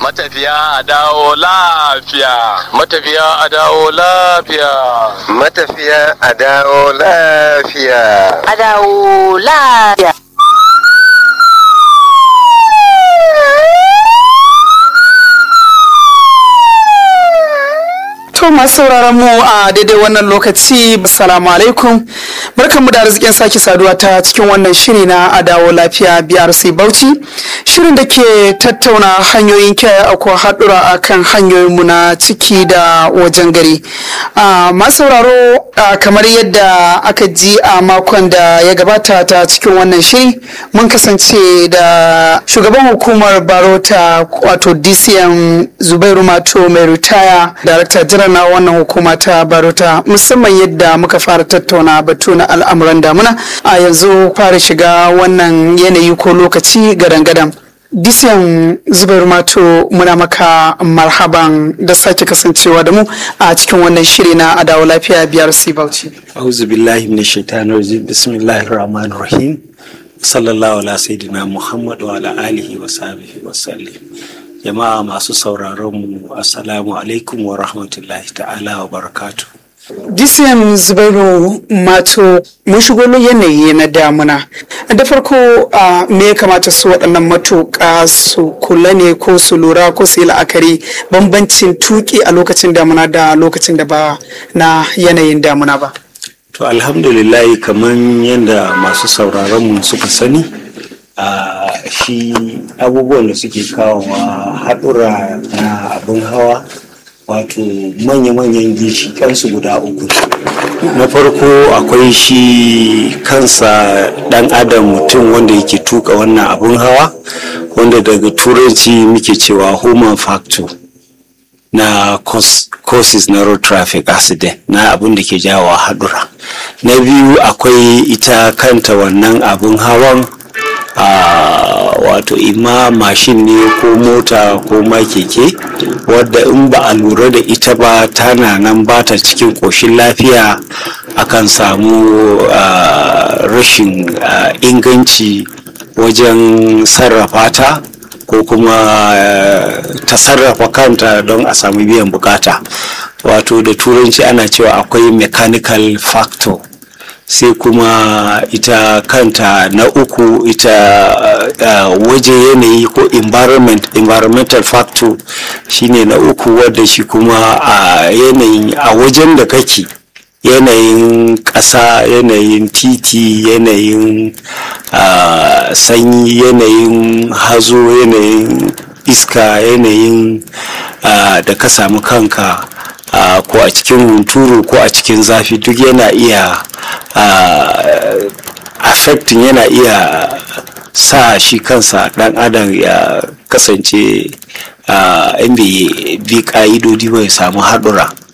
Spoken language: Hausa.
matafiya a dawo lafiya matafiya a dawo lafiya matafiya a dawo lafiya a dawo lafiya To masu sauraron mu a daidai wannan lokaci assalamu alaikum barkanmu da arzikin sake saduwa ta cikin wannan shiri na adawo lafiya BRC Bauchi shirin da ke tattauna hanyoyin kiyaye akwai haɗura a kan hanyoyinmu na ciki da wajen gari. masu sauraro kamar yadda aka ji a makon da ya gabata ta cikin wannan shiri mun kasance da shugaban hukumar barota wato DCM Zubairu Mato mai ritaya Darakta Jiran na wannan hukuma ta barota musamman yadda muka fara tattauna batu na al'amuran damuna a yanzu fara shiga wannan yanayi ko lokaci gadan-gadan disiyan zubair mato muna maka marhaban da sake kasancewa da mu a cikin wannan shiri na adawa lafiya biyar bauchi auzu billahi min shaitanir rajim bismillahir rahmanir rahim sallallahu ala sayyidina muhammad wa ala alihi wa sahbihi wa sallim jama'a masu sauraron mu assalamu alaikum wa rahmatullahi ta'ala wa barakatu disiyan zubairu mato mun shigo yanayi na damuna da farko me ya kamata su waɗannan matuƙa su kula ne ko su lura ko su yi la'akari bambancin tuƙi a lokacin damuna da lokacin da ba na yanayin damuna ba to alhamdulillah kamar yadda masu sauraron mu suka sani a shi abubuwan da suke kawowa haɗura na abin hawa wato manya-manyan ginshiƙansu guda uku na farko akwai shi kansa ɗan adam mutum wanda yake tuka wannan abin hawa wanda daga turanci muke cewa human factor na causes na road traffic accident na abin da ke jawo haɗura na biyu akwai ita kanta wannan abin hawan Uh, wato ima mashin ne ko mota ko ma keke wadda in ba a lura da ita ba tana nan ba ta cikin ƙoshin lafiya akan samu uh, rashin uh, inganci wajen sarrafa ta ko kuma ta sarrafa kanta don a samu biyan bukata wato da turanci ana cewa akwai mechanical factor sai kuma ita kanta na uku ita uh, waje yanayi ko environment environmental factor shine na uku wadda shi kuma a uh, yanayin a wajen da kake yanayin ƙasa yanayin titi yanayin uh, sanyi yanayin hazo yanayin iska yanayin da ka samu kanka Uh, ko a cikin hunturu ko a cikin zafi duk yana iya uh, affecting yana iya sa shi kansa dan adam ya kasance in bai bi ka'idodi bai samu haɗura